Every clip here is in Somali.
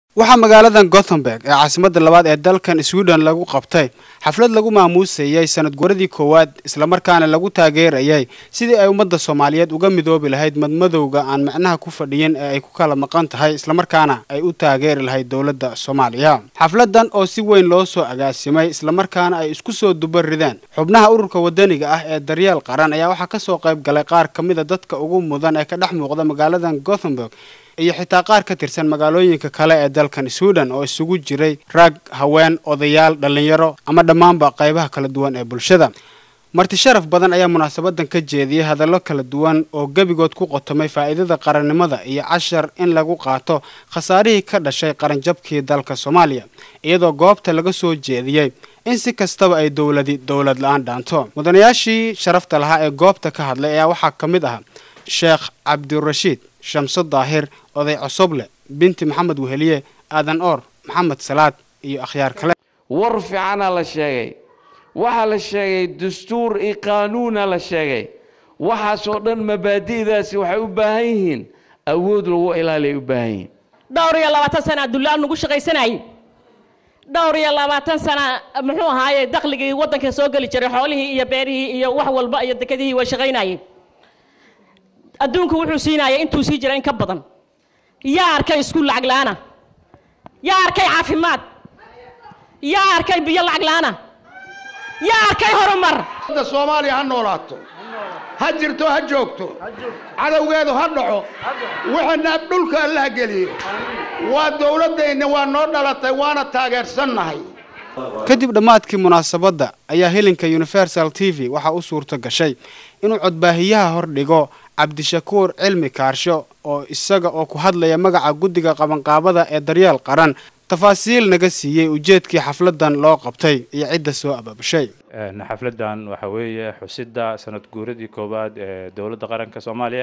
waxaa magaaladan gothenburg ee caasimadda labaad ee dalkan sweden lagu qabtay xaflad lagu maamuusayay sanad guuradii koowaad islamarkaana lagu taageerayay sidii ay ummadda soomaaliyeed uga midoobi lahayd madmadowga aan macnaha ku fadhiyin ee ay ku kala maqan tahay islamarkaana ay u taageeri lahayd dowladda soomaaliya xafladan oo si weyn loo soo agaasimay islamarkaana ay isku soo duba rideen xubnaha ururka wadaniga ah ee daryeel qaran ayaa waxaa kasoo qayb galay qaar ka mida dadka ugu mudan ee ka dhex muuqda magaaladan gothenburg iyo xitaa qaar ka tirsan magaalooyinka kale ee dalkan sweden oo isugu jiray rag haween odayaal dhallinyaro ama dhammaanba qaybaha kala duwan ee bulshada marti sharaf badan ayaa munaasabadan ka jeediyey hadallo kala duwan oo gebigood ku qotomay faa'iidada qarannimada iyo cashar in lagu qaato khasaarihii ka dhashay qaranjabkii dalka soomaaliya iyadoo goobta laga soo jeediyey in si kastaba ay dowladi dowlad la-aan dhaanto mudanayaashii sharafta lahaa ee goobta ka hadlay ayaa waxaa ka mid ahaa sheekh cabdirashiid shamso daahir oday cosoble binti maxamed weheliye aadan oor maxamed salaad iyo akhyaar kale war fiicanaa la sheegay waxaa la sheegay dastuur iyo qaanuuna la sheegay waxaasoo dhan mabaadi'daasi waxay u baahan yihiin awood lagu ilaaliya u baahan yihiin dhowr iyo labaatan sana dullaal nagu shaqaysanayay dhowr iyo labaatan sana muxuu ahaaye dakhligii waddanka soo geli jiray xoolihii iyo beerihii iyo wax walba iyo dekadihii waa shaqaynayay adduunku wuxuu siinaya intuu sii jira in ka badan yaa arkay iskuul lacag la-aana yaa arkay caafimaad yaa arkay biyo lacag la-aana yaa arkay horumar da soomaaliya ha noolaato ha jirto ha joogto cadowgeedu ha dhaco waxana dhulka allaha geliyo waa dowladdayna waa noo dhalatay waana taageersannahay kadib dhammaadkii munaasabadda ayaa helinka universal t v waxaa u suurto gashay inuu codbaahiyaha hordhigo cabdishakuur cilmi kaarsho oo isaga oo ku hadlaya magaca guddiga qabanqaabada ee daryeel qaran tafaasiil naga siiyey ujeedkii xafladan loo qabtay iyo cidda soo abaabushay xafladan waxa weeye xusidda sanad guuradii koowaad ee dowladda qaranka soomaaliya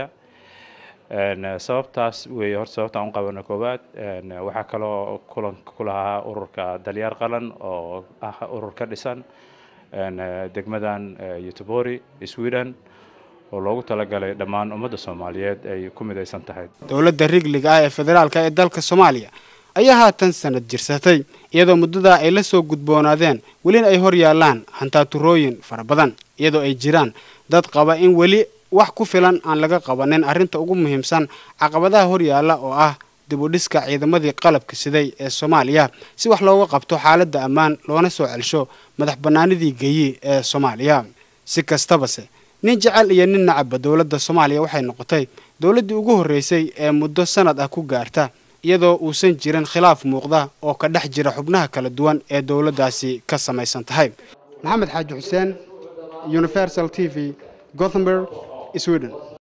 sababtaas weeye horta sababtaan u qabana koowaad waxaa kaloo kulanka ku lahaa ururka dalyaar qaran oo ah urur ka dhisan degmadan yutubori sweden oo loogu talagalay dhammaan ummadda soomaaliyeed ay ku midaysan tahay dowladda rigliga ah ee federaalka ee dalka soomaaliya ayaa haatan sanad jirsatay iyadoo muddadaa ay la soo gudboonaadeen welina ay hor yaallaan hantaaturooyin fara badan iyadoo ay jiraan dad qaba in weli wax ku filan aan laga qabanin arrinta ugu muhiimsan caqabadaha hor yaalla oo ah dib u dhiska ciidamadii qalabka siday ee soomaaliya si wax looga qabto xaaladda ammaan loona soo celsho madax bannaanidii geyi ee soomaaliya si kastabase nin jecel iyo nin nacabba dowladda soomaaliya waxay noqotay dowladdii ugu horreysay ee muddo sanad ah ku gaarta iyadoo uusan jirin khilaaf muuqda oo ka dhex jira xubnaha kala duwan ee dowladdaasi ka samaysan tahay maxamed xaaji xuseen universal t v gothenburg sweden